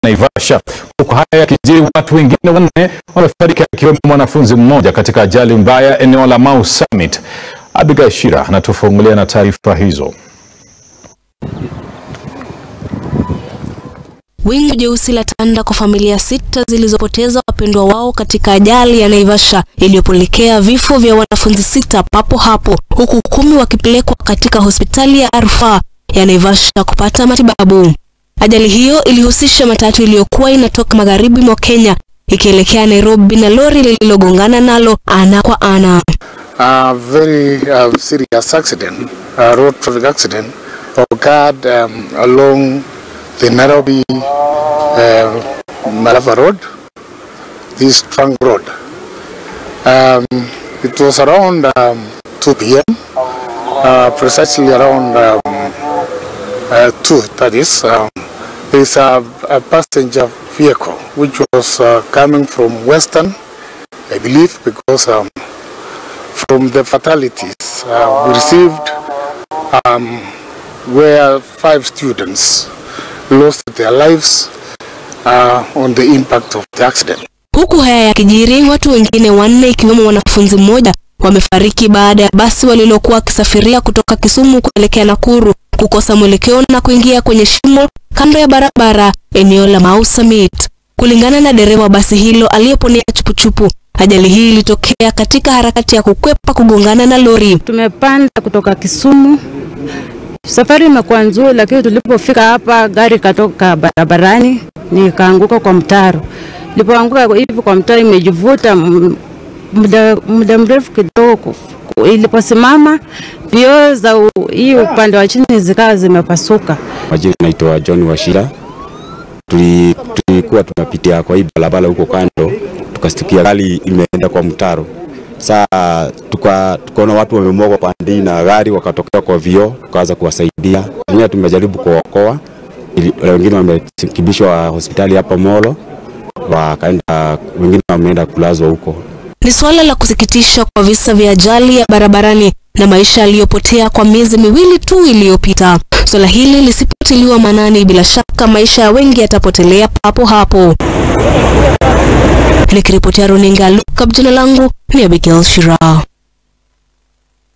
Naivasha. Huku haya yakijiri, watu wengine wanne wamefariki akiwemo mwanafunzi mmoja katika ajali mbaya eneo la Mau Summit. Abigail Shira anatufungulia na taarifa hizo. Wingu jeusi la tanda kwa familia sita zilizopoteza wapendwa wao katika ajali ya Naivasha iliyopelekea vifo vya wanafunzi sita papo hapo, huku kumi wakipelekwa katika hospitali ya rufaa ya Naivasha kupata matibabu. Ajali hiyo ilihusisha matatu iliyokuwa inatoka magharibi mwa Kenya ikielekea Nairobi na lori lililogongana nalo ana kwa ana. A very uh, serious accident, a road traffic accident, occurred um, along the Nairobi uh, Malava Road, this trunk road. Um, it was around um, 2 p.m., uh, precisely around um, uh, 2, that is. Um, there is a, a passenger vehicle which was uh, coming from Western, I believe, because um, from the fatalities uh, we received um, where five students lost their lives uh, on the impact of the accident. Huku haya yakijiri, watu wengine wanne ikiwemo mwanafunzi mmoja wamefariki baada ya basi walilokuwa wakisafiria kutoka Kisumu kuelekea Nakuru kukosa mwelekeo na kuingia kwenye shimo kando ya barabara eneo la Mau Summit. Kulingana na dereva wa basi hilo aliyeponea chupuchupu, ajali hii ilitokea katika harakati ya kukwepa kugongana na lori. Tumepanda kutoka Kisumu, safari imekuwa nzuri, lakini tulipofika hapa gari katoka barabarani nikaanguka kwa mtaro. Nilipoanguka hivi kwa mtaro imejivuta m- muda, muda mrefu kidogo. Iliposimama vioo za u- hii upande wa chini zikawa zimepasuka. Majina naitwa John Washira. Tuli- Tulikuwa tunapitia kwa hii barabara huko kando, tukastukia gari imeenda kwa mtaro. Saa tuka tukaona watu wamemwagwa pande hii na gari wakatokea kwa vioo, tukaanza kuwasaidia. Wenyewe tumejaribu kuokoa, ili- wengine wamekimbishwa hospitali hapa Molo, wakaenda wengine wameenda kulazwa huko. Ni suala la kusikitisha kwa visa vya ajali ya barabarani na maisha yaliyopotea kwa miezi miwili tu iliyopita. Suala hili lisipotiliwa maanani, bila shaka maisha ya wengi yatapotelea papo hapo. Nikiripotia runinga Look Up, jina langu ni Abigail Shira.